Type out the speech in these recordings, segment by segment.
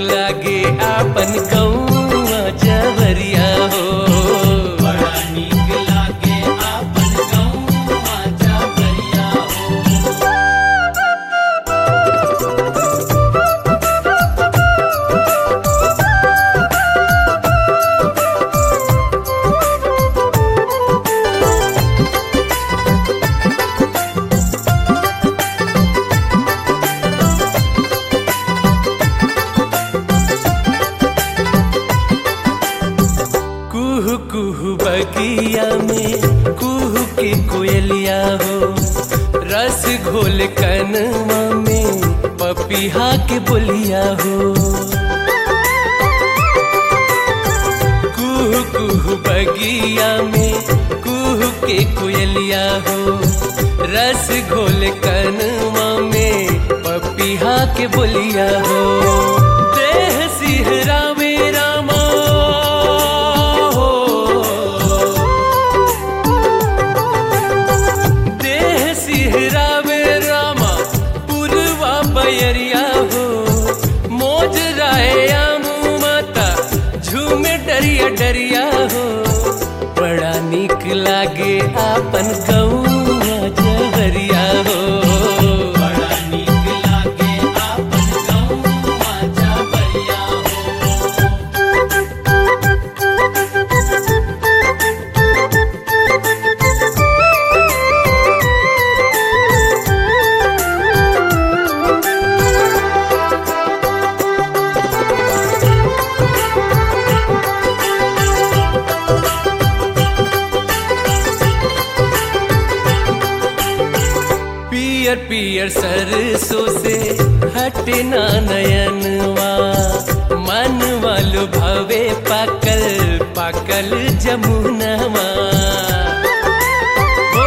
लागे आपन गौआ जवरिया हो बड़ा नीक लागे आपन गौवा जवरिया हो कुहू कुहू बगिया में कुहू के कोयलिया हो रस घोल कनवा में पपीहा के बोलिया हो कुहू कुहू बगिया में कुहू के कोयलिया हो रस घोल कनवा में पपीहा के बोलिया हो देह सिहरा में रामा हो देह सिहरा में रामा पुरवा बयरिया हो मोज राया माता झूमे डरिया डरिया हो बड़ा नीक लागे आपन गौआ जहरिया हो बड़ा नीक लागे आपन गौवा जवरिया हो पियर पियर सरसों से हटे ना नयनवा मन वालो भवे पाकल पाकल जमुनवा ओ,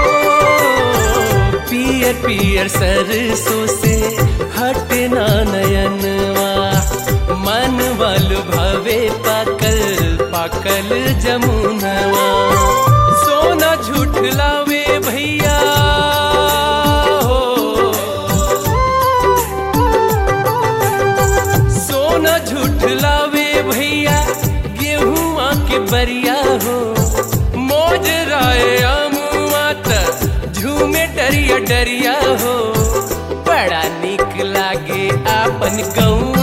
पियर पियर सरसों से हटे ना नयनवा मन वालो भवे पाकल पाकल जमुनवा सोना झूठ लावे भैया हो सोना झूठ लावे भैया गेहूं के बरिया हो मोज राय अमुआ त झूमे डरिया डरिया हो बड़ा निक लागे आपन गौआ